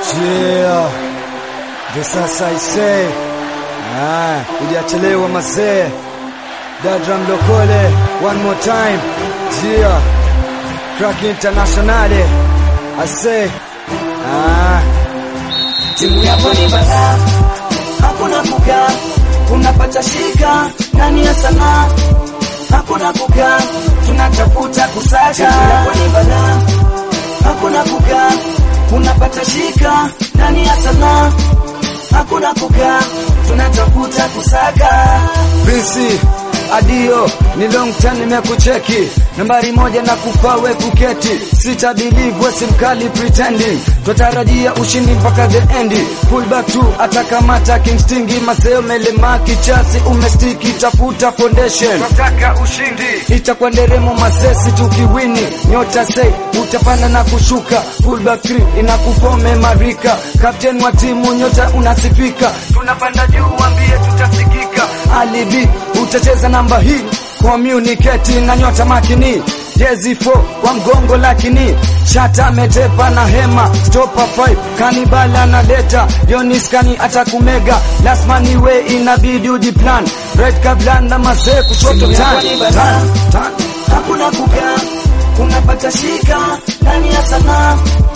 Yeah. Ndio sasa isee. Ah, hujachelewa mazee. Dadra Mlokole, one more time. Yeah. Crack International. I say. Ah. Timu yako ni balaa, hakuna kukaa, unapata shika ndani ya sanaa, hakuna kukaa, tunatafuta kusaka. Timu yako ni balaa, hakuna kukaa, unapata shika ndani ya sanaa, hakuna kukaa, tunatafuta kusaka. Prince Adio ni long time nimekucheki nambari moja na kufawe kuketi sita believe wesi mkali pretending twatarajia ushindi mpaka the end pull back to atakamata kingstingi mazeo melema kichasi umestiki tafuta foundation twataka ushindi itakuwa nderemo masesi tukiwini nyota sei utapanda na kushuka pull back three inakufome marika captain wa timu nyota unasifika tunapanda juu ambie tutasikika alibi utacheza namba hii communicate na nyota makini jezi 4 kwa mgongo lakini shata metepa na hema stopa 5 kanibala na leta yoniskani atakumega lasmani we inabidi ujiplan red kablan na mazee kushoto Timu yako tan ni balaa. tan tan hakuna kukaa, unapata shika ndani ya sanaa,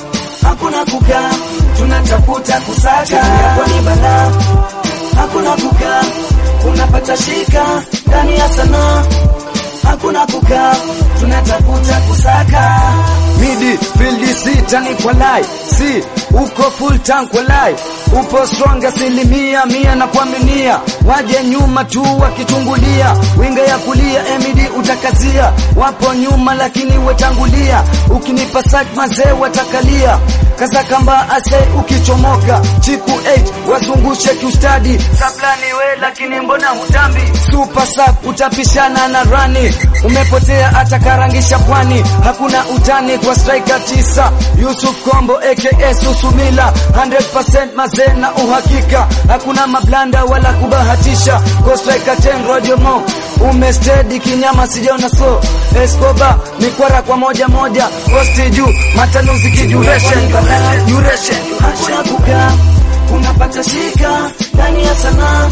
hakuna kukaa, tunatafuta kusaka. Timu yako ni balaa, hakuna kukaa, unapata shika ndani ya sanaa, hakuna kukaa, tunatafuta kusaka. midi field sita ni kwa lai si uko full tank kwa lai upo strong asilimia mia na kuaminia waje nyuma tu wakichungulia winga ya kulia emidi utakazia wapo nyuma lakini wetangulia ukinipa sack mazee watakalia kaza kamba ase ukichomoka chiku 8 wazungushe kiustadi sablani we lakini mbona hutambi super sub utapishana na rani umepotea atakarangisha pwani hakuna utani kwa striker tisa Yusuf Kombo aka Susumila 100% mazee na uhakika hakuna mablanda wala kubahatisha kwa striker 10 Roger Mo umestedi kinyama sijaona so Escobar mikwara kwa moja moja posti juu matanuzi kiduration duration hakuna kukaa, unapata shika ndani ya sanaa,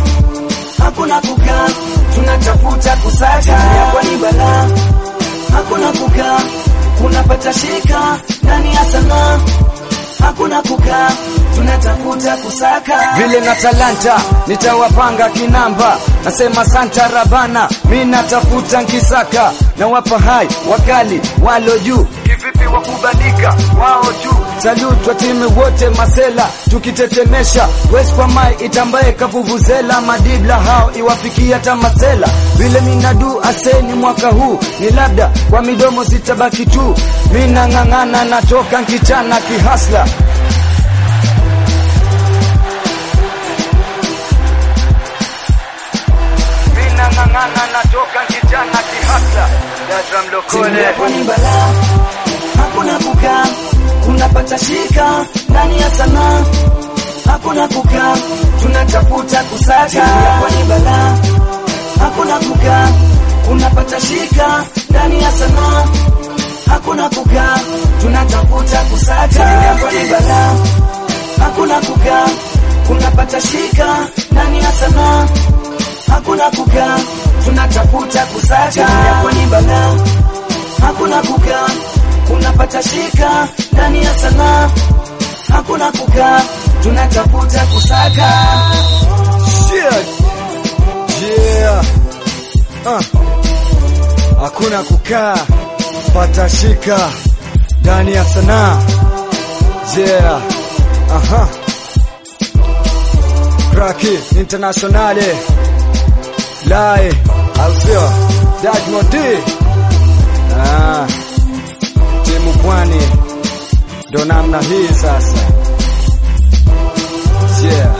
hakuna kukaa, tunatafuta kusaka. Timu yako ni balaa, hakuna kukaa, unapata shika ndani ya sanaa, hakuna kukaa, tunatafuta kusaka. vile na talanta nitawapanga kinamba nasema santa rabana mi natafuta nkisaka na wapa hai wakali walo juu kivipi wakubalika wao juu salutwa timu wote masela tukitetemesha west kwa mai itambaye kavuvuzela madibla hao iwafikia hata masela vile minadu aseni mwaka huu ni labda kwa midomo zitabaki tu minang'ang'ana natoka nkichana kihasla minang'ang'ana natoka kijana kihasla Dadra Timu Mlokole yako ni balaa, hakuna kukaa, unapata shika ndani ya sanaa, hakuna kukaa, tunatafuta kusaka. Timu yako ni balaa, hakuna kukaa, unapata shika ndani ya sanaa, hakuna kukaa, tunatafuta kusaka. Timu yako ni balaa, hakuna kukaa, unapata shika ndani ya sanaa, hakuna kukaa, tunatafuta kusaka. Timu yako ni balaa, hakuna kukaa, unapata shika ndani ya sanaa, hakuna kukaa, tunatafuta kusaka. Shit. Yeah. Uh. Hakuna kukaa pata shika ndani ya sanaa. Yeah. Aha. Kraki Internationale Lai Alfio Dajmodi ah. Timu pwani ndo namna hii sasa. Yeah.